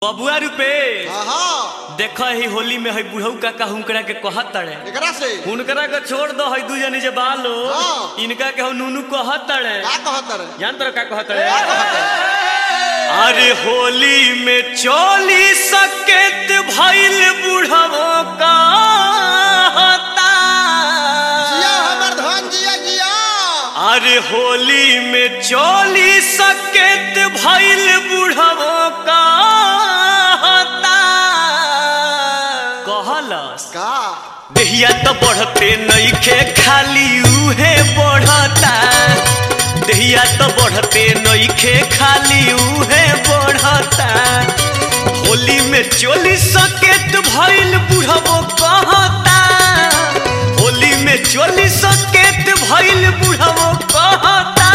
बबुआ रुपे हाँ देख ही होली में है बुढ़ऊ काका हुनकरा के कहत तड़े एकरा से हुनकरा के छोड़ दो है दू जनी जे बालो हाँ। इनका के हम नूनू कहत तड़े का कहत रे जान तर का कहत तड़े का कहत अरे होली में चोली सकेत भइल बुढ़वो का जिया हमर धन जिया जिया अरे होली में चोली सकेत भइल बुढ़वो का कहलस का देहिया तो बढ़ते नइखे खाली उहे बढ़ता देहिया तो बढ़ते नइखे खाली उहे बढ़ता होली में चोली सकेत भइल बुढ़बो कहता होली में चोली सकेत भइल बुढ़बो कहता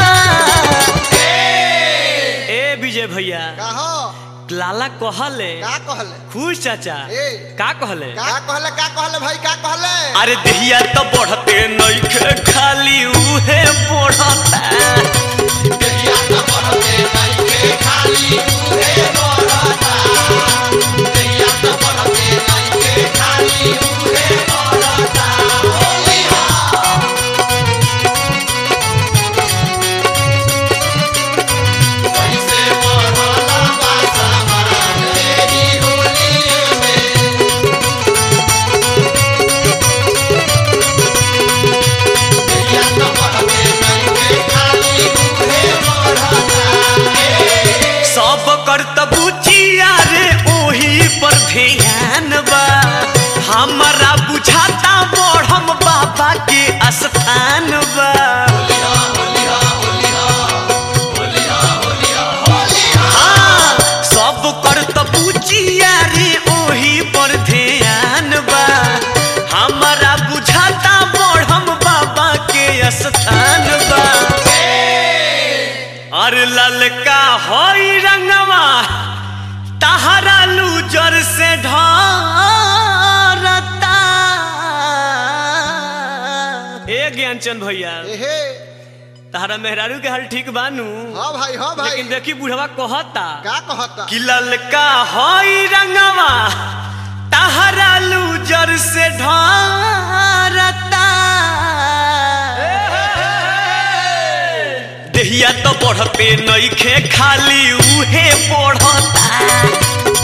ए विजय भैया का हो लाला कहले का कहले खुश चाचा ए। का कहले का कहले का कहले भाई का कहले अरे देहिया तो बढ़ते नइखे खाली उहे बढ़ता सब कर्तबुचिया रे ओही पर ध्यान बा हमारा बुझाता बढ़म बाबा के स्थान बा हाँ, सब कर्तबुचिया रे ओही पर ध्यान बा हमारा बुझाता बढ़म बाबा के स्थान बा अरे ललका होई रंगवा तहरा लूजर से ढरता ए ज्ञानचंद भैया एहे तहरा मेहरारू के हाल ठीक बानू हाँ भाई हाँ भाई लेकिन देखी बुढ़वा कहता का कहता कि ललका होई रंगवा तहरा लूजर से ढरता देहिया तो बढ़ते नइखे खाली उहे बढ़ता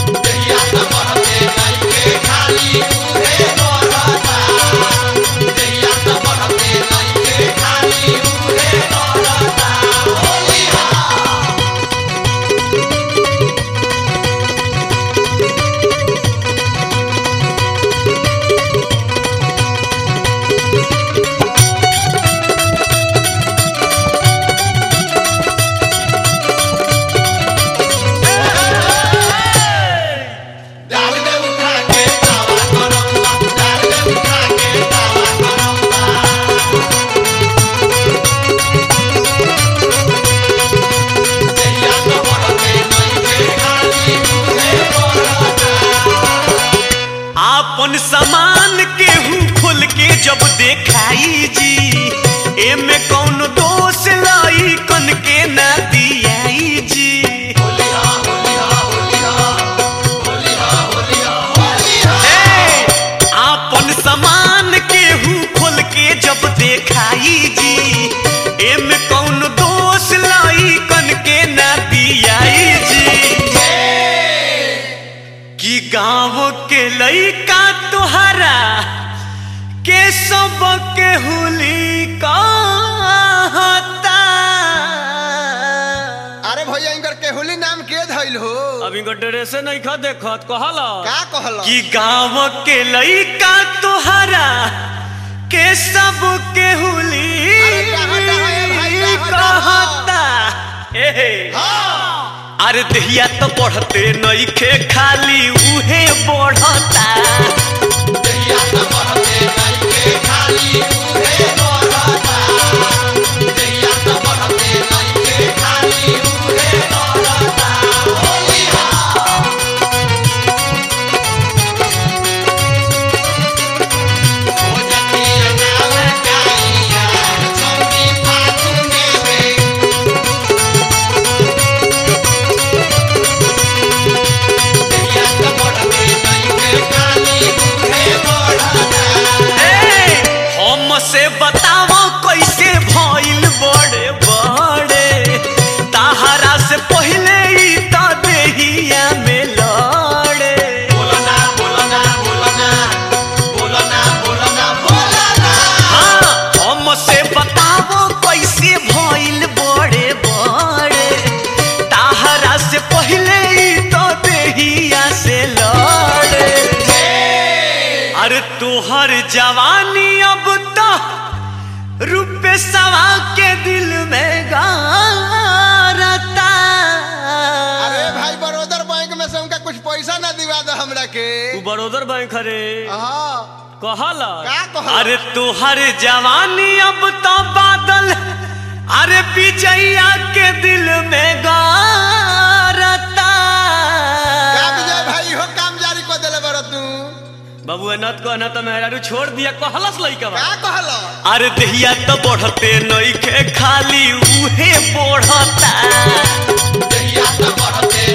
आपन सामान केहू खोल के जब देखाई जी एमे कौन दोष लाई कन के ना दियाई जी ए, आपन सामान केहू खोल के जब देखाई जी एमे कौन दोष लाई कन के ना दियाई जी कि गाँव के लइका तोहरा के सब के हुली कहता अरे भैया इनकर केहुली नाम के धइल हो अब इनका ड्रेसे नहीं खा देखत कहल का कहल कि गाँव के लइका तोहरा के सब के हुली अरे कहाँ कहाँ है भाई, कहाँ कहता ए हाँ अरे दहिया तो बढ़ते नइखे खाली उहे बढ़ता Thank अरे तोहर जवानी अब तो रुपए सवा के दिल में गारता अरे भाई बड़ोदर बैंक में से उनका कुछ पैसा ना दिवा दो हमरा के तू बड़ोदर बैंक हरे हाँ कहला का कहला? अरे तोहर जवानी अब तो बादल अरे विजया के दिल में गारता का विजय भाई हो काम जारी को देले बड़ तू बाबू नत को न तो मेहरारू छोड़ दिया कहलस लइका बा का कहलो अरे दहिया तो बढ़ते नइखे खाली उहे बढ़ता दहिया तो बढ़ते